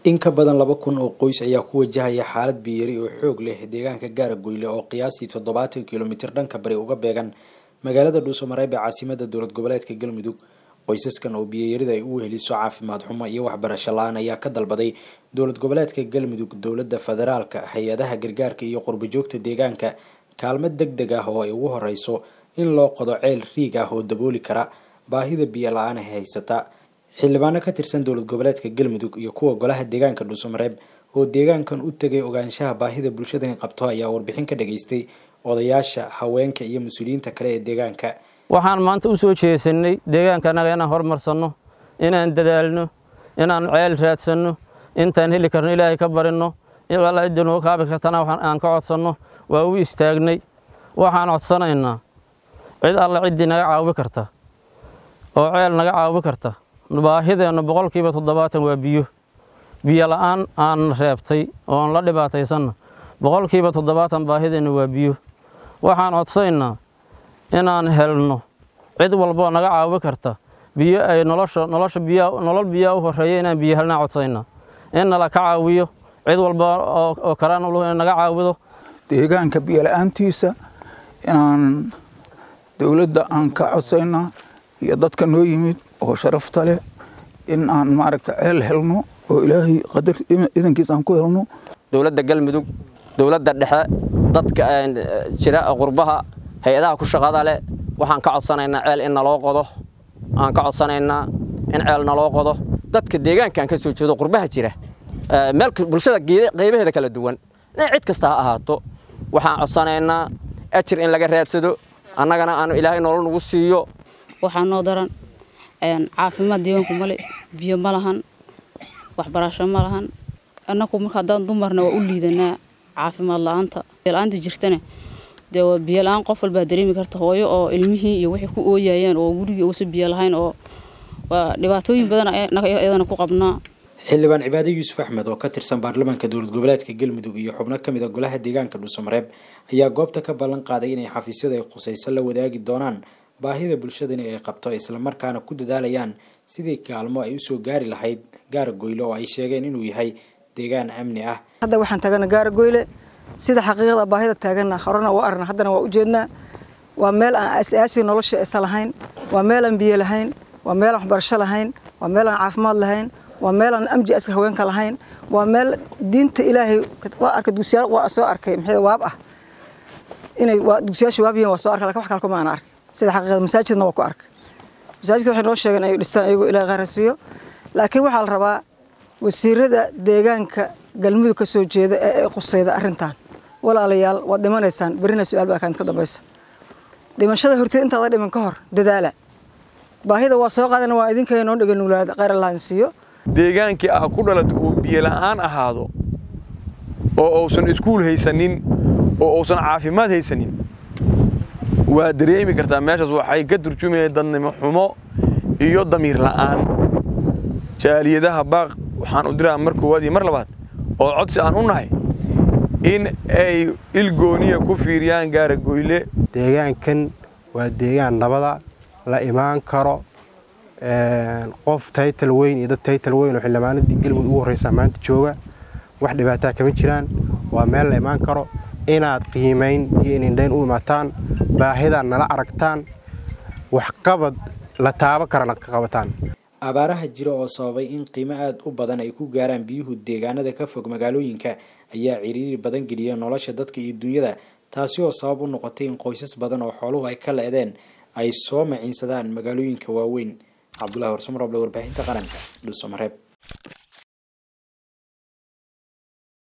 in ka badan laba kun oo qoys ayaa ku wajahaya xaalad biyari oo xoog leh deegaanka gaaragoyle oo qiyaastii toddobaatan kilomitir dhanka bari uga beegan magaalada dhuusamareeb ee caasimada dowlad goboleedka galmudug qoysaskan oo biyayarida ay u weheliso caafimaad xumo iyo waxbarasho la-aan ayaa ka dalbaday dowlad goboleedka galmudug dowladda federaalka hay-adaha gargaarka iyo qurbajoogta deegaanka kaalmo deg deg ah oo ay ugu horeyso in loo qodo ceel riig ah oo dabooli kara baahida biyo la-aan ay haysata xildhibaano ka tirsan dowlad goboleedka galmudug iyo kuwa golaha deegaanka dhuusamareeb oo deegaankan u tegay ogaanshaha baahida bulshadani qabto ayaa warbixin ka dhageystay odayaasha haweenka iyo mas-uuliyiinta kale ee deegaanka waxaan maanta u soo jeesanay deegaanka annaga inaan horumarsanno inaan dadaalno inaan ceel raadsanno intaan heli karno ilaahay ka barinno alla cidda noo kaabi kartana aan ka codsanno waa u istaagnay waxaan codsanaynaa cid alla ciddii naga caawi karta oo ceel naga caawi karta baahideennu boqolkiiba toddobaatan waa biyo biyo la-aan aan reebtay oon la dhibaataysanna boqolkiiba toddobaatan baahideennu waa biyo waxaan codsanaynaa inaan helno cid walboo naga caawi karta biyo ay nolosha nolosha biya nolol biyaa u horeeya inaan biyo helnaa codsaynaa in nala ka caawiyo cid walba oo karaan ulu in naga caawido deegaanka biyo la-aantiisa inaan dowladda aan ka codsaynaa iyo dadka noo yimid oo sharafta leh in aan maaragta ceel helno oo ilaahay qadar idankiis aan ku helno dowladda galmudug dowladda dhexe dadka jira qurbaha hay-adaha ku shaqada leh waxaan ka codsanaynaa ceel in naloo qodo aan ka codsanaynaa in ceel naloo qodo dadka deegaankaan ka soo jeedo qurbaha jira meel bulshada qaybaheeda kala duwan in cid kasta ha ahaato waxaan codsanaynaa ajir in laga raadsado annagana aanu ilaahay nolol nagu siiyo waxaa noo daran caafimaad deegaanku male biyo ma lahan waxbarasho ma lahan annaku marka haddaan dumarna waa u liidanaa caafimaad la-aanta la-aanta jirtana dee waa biyo la-aan qof walbaa dareemi karta hooyo oo ilmihii iyo waxay ku ooyayeen oo gurigii uusa biyo lahayn oo waa dhibaatooyin badan iyadana ku qabnaa xildhibaan cibaade yuusuf axmed oo ka tirsan baarlamaanka dowlad goboleedka galmudug iyo xubno ka mid a golaha deegaanka dhuusamareeb ayaa goobta ka ballan qaaday inay xafiisyada ay khusayso la wadaagi doonaan baahida bulshadani ay qabto islamarkaana ku dadaalayaan sidii kaalmo ay usoo gaari lahayd gaaragoyle oo ay sheegeen inuu yahay deegaan amni ah hadda waxaan taagana gaaragoyle sida xaqiiqada baahida taagana horena waa aragna haddana waa ujeednaa waa meel aan asaasiga nolosha isa lahayn waa meel aan biyo lahayn waa meel aan waxbarasho lahayn waa meel aan caafimaad lahayn waa meel aan amji aska haweenka lahayn waa meel diinta ilaahay waa arkay dugsiyaal waa soo arkay maxay waab ah inay waa dugsiyaasha waab yihiin waa soo arkay laakiin wax kale kuma aan arkay sida xaqiiqada masaajidna waa ku arkay masaajidka waxay noo sheegeen ay dhistaan iyagoo ilaahay qaarasiiyo laakiin waxaa la rabaa wasiirada deegaanka galmudug ka soo jeeda ee ay qusayda arrintan walaalayaal waad dhimanaysaan berrina su-aal baa kaanta ka dambaysa dhimashada horteed intaada dhiman ka hor dadaala baahida waa soo qaadana waa idinkaya noo dhega nuglaada qayr allahan siiyo deegaankii aa ku dhalato uu biyo la'aan ahaado oo uusan iskuul haysanin oo uusan caafimaad haysanin waa dareemi kartaa meeshaas waxay ka turjumayeen dadnimo xumo iyo damiir la'aan jaaliyadaha baaq waxaan u diraa mar koowaad iyo mar labaad oo codsi aan u nahay in ay ilgooniya ku fiiriyaan gaaragoyle deegaankan waa deegaan nabada la imaan karo qof taytal weyn iyo dad taytal weyn oo xildhibaanadii galmudug ugu horreysa maanta jooga wax dhibaataa kama jiraan waa meel la imaan karo inaad qiimayn iyo inindhayn u imaataan baahidaad nala aragtaan waxqabad la taabo karana ka qabataan abaaraha jira oo sababay in qiimo aada u badan ay ku gaaraan biyuhu deegaanada ka fog magaalooyinka ayaa ciriiri badan geliya nolosha dadka iyo dunyada taasi oo sabab u noqotay in qoysas badan oo xooluhu ay ka leedeen ay soo maciinsadaan magaalooyinka waaweyn cabdulahi warsamroble warbaahinta qaranka dhuusamareeb